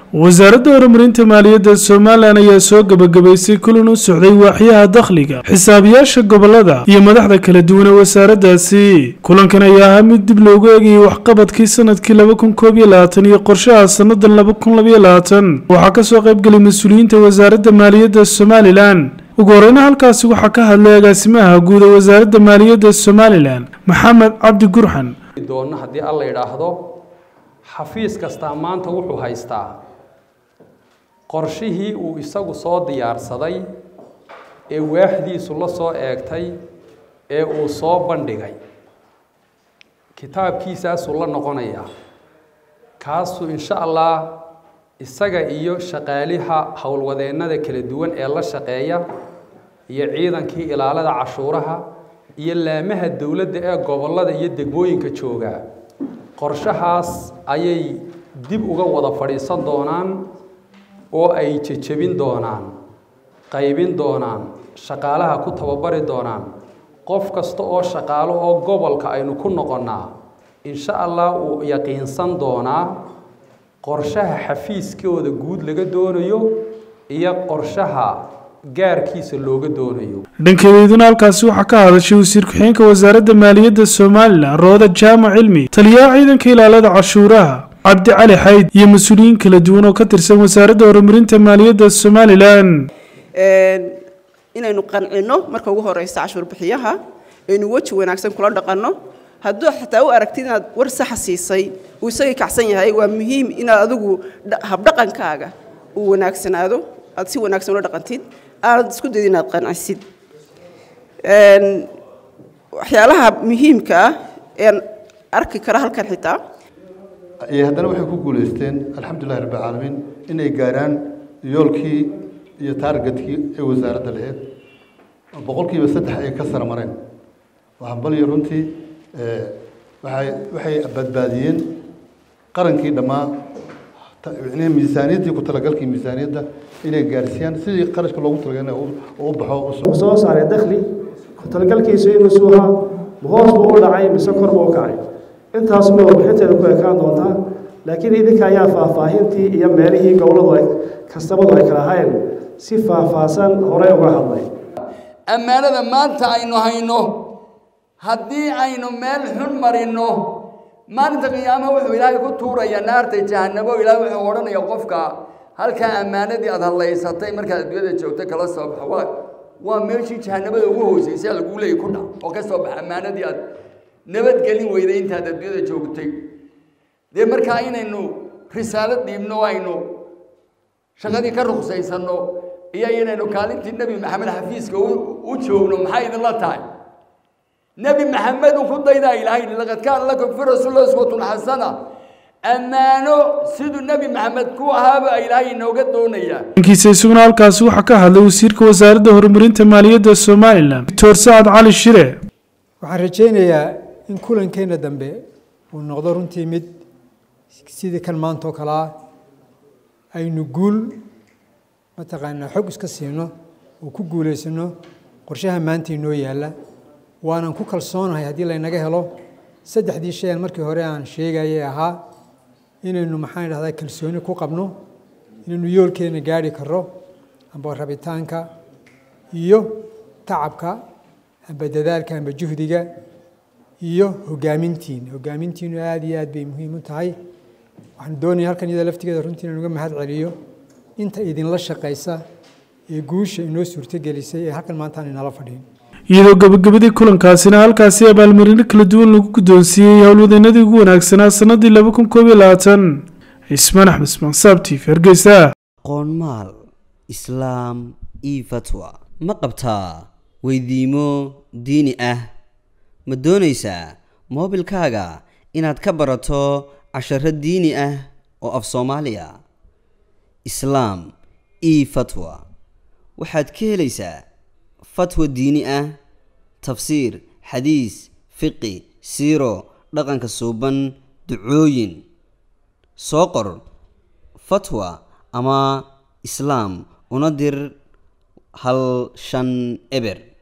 wasaaradda horumarinta maaliyadda somalilan ayaa soo gebagabaysay kulan u socday waaxyaha dakhliga xisaabiyaasha gobolada iyo madaxda kala duwan ee wasaaraddaasi kulankan ayaa ahaa mid dib loogu eegayay waxqabadkii sanadkii laba kun koob iyo labaatan iyo qorshaha sannadan laba kun labaiyo labaatan waxaa kasoo qaybgelay mas-uuliyiinta wasaaradda maaliyadda somalilan ugu horeyna halkaasi waxaa ka hadlay agaasimaha guud ee wasaaradda maaliyadda somalilan maxamed cabdi gurxan doonna haddii alla yidhaahdo xafiis kastaa maanta wuxuu haystaa qorshihii uu isagu soo diyaarsaday ee waaxdiisu la soo eegtay ee uu soo bandhigay kitaabkiisaasuu la noqonayaa kaasuu insha allah isaga iyo shaqaaliha howlwadeennada kala duwan ee la shaqeeya iyo ciidankii ilaalada cashuuraha iyo laamaha dowladda ee gobollada iyo degmooyinka jooga qorshahaas ayay dib uga wada fadhiisan doonaan oo ay jejebin doonaan qaybin doonaan shaqaalaha ku tababari doonaan qof kasta oo shaqaalo oo gobolka aynu ku noqonnaa insha allah uu yaqiinsan doonaa qorshaha xafiiskooda guud laga doonayo iyo qorshaha gaarkiisa looga doonayo dhankeedeeduna halkaasi waxaa ka hadashay wasiir ku-xigeenka wasaaradda maaliyadda somalilan rooda jaamac cilmi taliyaha ciidanka ilaalada cashuuraha cabdi cali xayd iyo mas-uuliyiin kala duwan oo ka tirsan wasaaradda horumarinta maaliyadda somalilan inaynu qancino marka ugu horeysa cashuur bixiyaha aynu weji wanaagsan kula dhaqanno hadduu xataa u aragtid inaad war saxa siisay uu isagii kacsan yahay waa muhiim inaad adigu habdhaqankaaga uu wanaagsanaado aad si wanaagsan ula dhaqantid aanad isku dayid inaad qancisid waxyaalaha muhiimka ah een arki kara halkan xitaa haddana waxay ku guulaysteen alxamdulilahi rabbi caalamiin inay gaaraan yoolkii iyo taargetkii ee wasaaradda lahayd boqolkiiba saddex ay ka sara mareen waxaan balyo runtii waxay waxay badbaadiyeen qarankii dhammaa miisaaniyaddii ku talagalkii miisaaniyadda inay gaarsiiyaan sidii qarashka loogu talagalay u baxo soo saaray dakhli ku talagalkiisu inuu suuhaa hoos buu u dhacay mise kor buu u kacay intaasuma warbixinteeda ku ekaan doontaa laakiin idinka ayaa faahfaahintii iyo meelihii gobolladu ay kastamadu ay kala ahayn si faahfaahsan horey uga hadlay ammaanada maanta aynu hayno haddii aynu meel xun marinno maalinta qiyaamo wuxuu ilaahay ku tuurayaa naarta jahanabo ilaahay wuxuu odhanaya qofka halkaa ammaanadii aada hadlaysatay markaad adduunyada joogta kala soo baxo waa waa meeshii jahanabada ugu hooseysay laguu leeyay ku dhac oo ka soo baxa ammaanadii aad nabadgelin weyday intaad adduunyada joogtay dee markaa inaynu risaalad dhiibno aynu shaqadii ka ruksaysanno iyo inaynu kaalintii nebi maxamed xafiiska u joogno maxay idinla tahay nebi maxamed uu ku daydaa ilaahay laqad kaana lakum fi rasuuli uswatun xasana ammaano siduu nebi maxamed ku ahaaba ilaahay inooga doonayaa dhankiisa isaguna halkaasi waxaa ka hadlay wasiirka wasaaradda horumarinta maaliyadda somalilan doctor sacad cali shire waxaan rajaynayaa in kulankeenna dambe uu noqdo runtii mid sidii kan maanta oo kale ah aynu guul mataqaanaa xog iska siino oo ku guulaysano qorshaha maanta inoo yaalla waanan ku kalsoonahay haddii laynaga helo saddexdii shay aan markii hore aan sheegayay ahaa inaynu maxaan idhahdaa kalsooni ku qabno inaynu yoolkeena gaari karro amba rabitaanka iyo tacabka amba dadaalka amba juhdiga iyo hogaamintiina hogaamintiinu aada iyo aad bay muhiim u tahay waxaan doonaya halkan iyada laftigeeda runtii inaan uga mahad celiyo inta idinla shaqaysa ee guusha inoo suurtogelisay ee halkan maanta aan inala fadhiin iyadoo gabagabadii kulankaasina halkaasi abaalmarino kala duwan lagu guddoonsiiyey howlwadeenadii ugu wanaagsanaa sannadii laba kun koob iyo labaatan cismaan axmed ismaansaab t v hargeysa qoonmaal islaam io fatwa ma qabtaa weydiimo diini ah ma doonaysaa moobilkaaga inaad ka barato casharo diini ah oo af soomaaliya islaam io fatwa waxaad ka helaysaa fatwa diini ah tafsiir xadiis fiqi siiro dhaqanka suuban ducooyin soo qor fatwa ama islaam una dir hal shan eber